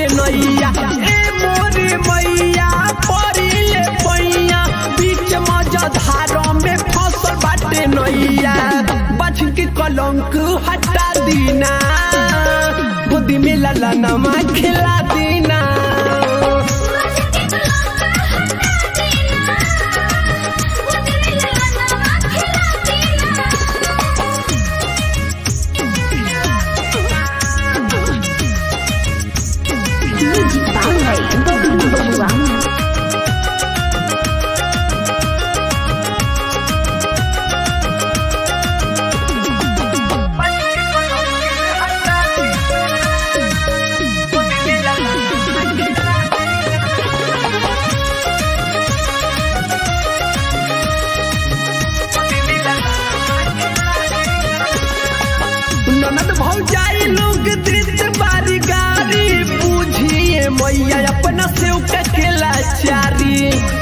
बाटे नैया ए मोरे मैया परिले पैया बीच मजधार में फसल बाटे नैया बच के कलंक हटा दीना गोदी में लाला नमा खिला दीना Music Bangay Bawang ननद भौजाई लोग दृत बारी गारी पूछिए मैया अपना से केला चारी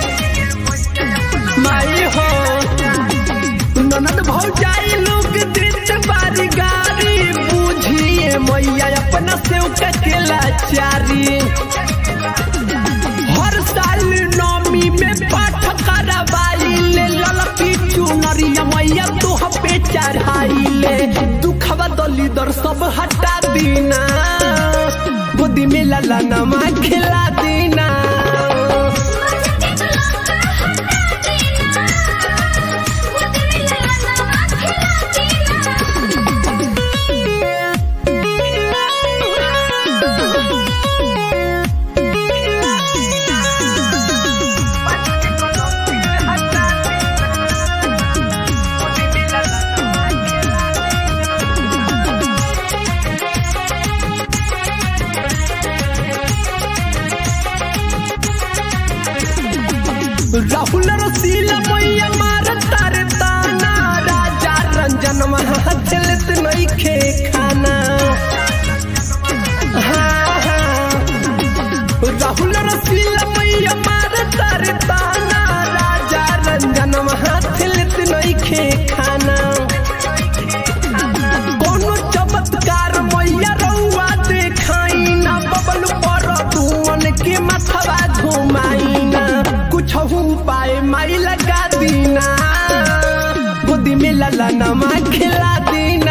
माई हो ननद भौजाई लोग दृत बारी गारी पूछिए मैया अपना से केला चारी हर साल नौमी में पाठ करवाई ले ललकी चुनरिया मैया तुह पे चढ़ाई ले दुखवा दली दर सब हटा दीना गोदी में लाला नमा खिला दीना राहुल रसीला मैया मार तारे ताना राजा रंजन महा चलत नहीं खे खाना हाँ, हाँ। राहुल रसीला मैया मार तारे ताना राजा रंजन महा चलत नहीं खे खाना कोनो चमत्कार मैया रउआ देखाई ना बबल पर तुमन के मथवा घुमाई ना कुछ पाए माई लगा दीना गोदी में लाला नमा खिला दीना